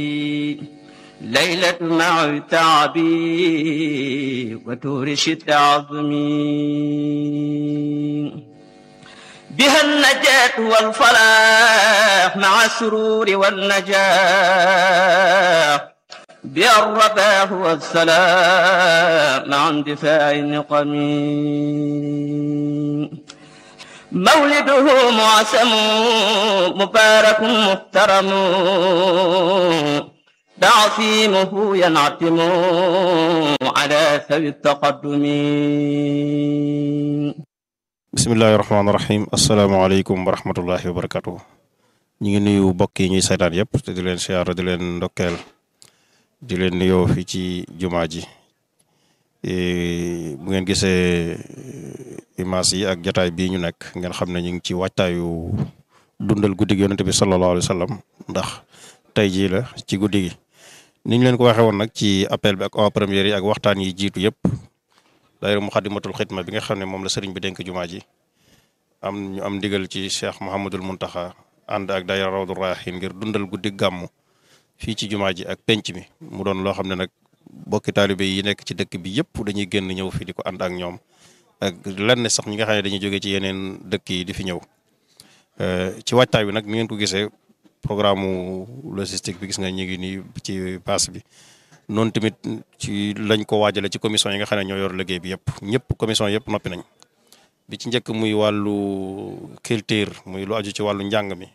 ليلة مع تعبي وتورش عظمي بها النجاة والفلاح مع السرور والنجاح بها الرباح والسلام مع اندفاع النقم مولده معسم مبارك محترم تعصيمه ينعتم على ثوي التقدم bisimillahi rahmaani rahim asalaamaaleykum wa rahmatullahi wa barakatuh ñu ngi nuyu mbokk yi ñuy saytaan yëpp te di leen siyaara di leen ndokkeel di leen nuyoo fii ci jumaa ji bu ngeen gisee image yi ak jataay bii ñu nekk ngeen xam ne ñu ngi ci waajtaayu dundal guddi gi yonente bi sallallahu alayhi wa sallam ndax tey jii la ci guddi gi ni ñu leen ko waxee woon nag ci appel bi ak en première yi ak waxtaan yi jiitu yëpp daayira Muxaddamatul Xidma bi nga xam ne moom la sëriñ bi dénk jumaa ji am ñu am ndigal ci Cheikh Mouhamadul Muntaxa ànd ak daayira Rawdu Rayaahiin ngir dundal guddi gàmmu fii ci jumaa ji ak penc mi mu doon loo xam ne nag bokki taalibe yi nekk ci dëkk bi yëpp dañuy génn ñëw fi di ko ànd ak ñoom ak lenn sax ñi nga xam ne dañuy jóge ci yeneen dëkk yi di fi ñëw ci waajtaay bi nag ni ngeen ko gisee programme logistique bi gis nga ñu ngi nii ci paas bi noonu tamit ci lañ ko waajale ci commission yi nga xam ne ñoo yor liggéey bi yëpp ñëpp commission yëpp noppi nañ bi ci njëkk muy wàllu culture muy lu aju ci wàllu njàng mi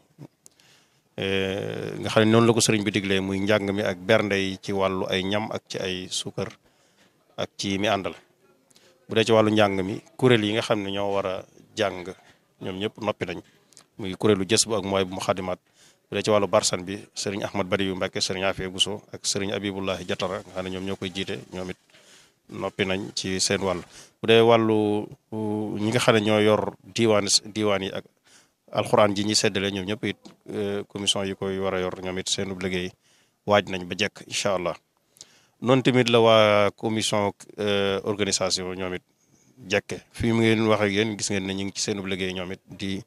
nga xam ne noonu la ko sëriñ bi diglee muy njàng mi ak bernde yi ci wàllu ay ñam ak ci ay suukar ak ci mi àndal bu dee ci wàllu njàng mi kuréel yi nga xam ne ñoo war a jàng ñoom ñëpp noppi nañ muy kuréelu jës bu ak mooy bu mu xadimaat bu dee ci wàllu barsan bi sëriñ Ahmad Bari yu Mbàkke sëriñ Afia Bousso ak sëriñ Abibullahi Jatara nga xam ne ñoom ñoo koy jiite ñoom it noppi nañ ci seen wàll bu dee wàllu ñi nga xam ne ñoo yor diiwaan diiwaan yi ak alxuraan ji ñi seddale ñoom ñëpp it commission yi koy war a yor ñoom it seen liggéey waaj nañ ba jekk incha allah noonu tamit la waa commission organisation ñoom it jekke fii mu ngeen wax ak yéen gis ngeen ne ñu ngi ci seen liggéey ñoom it di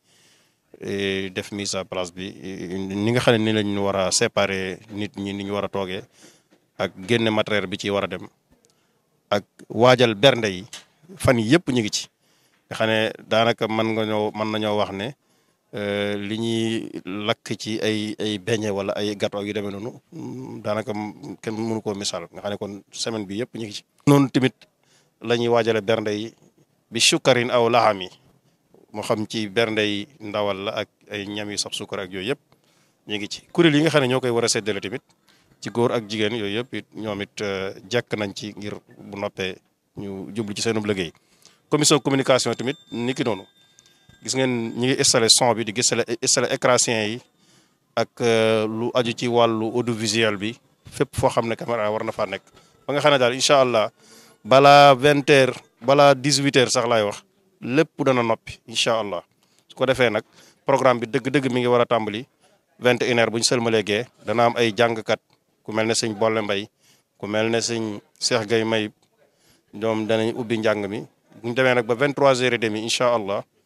def mise à place bi ni nga xam ne ni lañ war a séparer nit ñi ni ñu war a toogee ak génne matériel bi ci war a dem ak waajal bernde yi fan yi yëpp ñu ngi ci nga xam ne daanaka mën nga ñoo mën nañoo wax ne li ñuy lakk ci ay ay beñe wala ay gâteau yu demee noonu daanaka kenn mënu koo misaal nga xam ne kon semaine bi yëpp ñu ngi ci. noonu tamit la ñuy waajale bernde yi bi sukkarin aw laxam yi moo xam ci bernde yi ndawal la ak ay ñam yi sax sukkar ak yooyu yëpp ñu ngi ci kuréel yi nga xam ne ñoo koy war a séddale tamit ci góor ak jigéen yooyu yëpp it ñoom it jekk nañ ci ngir bu noppee ñu jublu ci seenub liggéey commission communication tamit ni ki noonu gis ngeen ñi ngi installé son bi di gis installé écrasien yi ak lu aju ci wàllu audiovisuel bi fépp foo xam ne caméra war na faa nekk ba nga xam ne daal incha allah balaa vingt heures balaa dix huit heures sax laay wax lépp dana noppi incha allah su ko defee nag programme bi dëgg-dëgg mi ngi war a tàmbali vingt et une heures bu ñu sëlmalee gee dana am ay jàngkat ku mel ne sëñ Bolle Mbay ku mel ne sëñ Cheikh Gay May ñoom danañ ubbi njàng mi bu ñu demee nag ba vingt trois heures et demi incha allah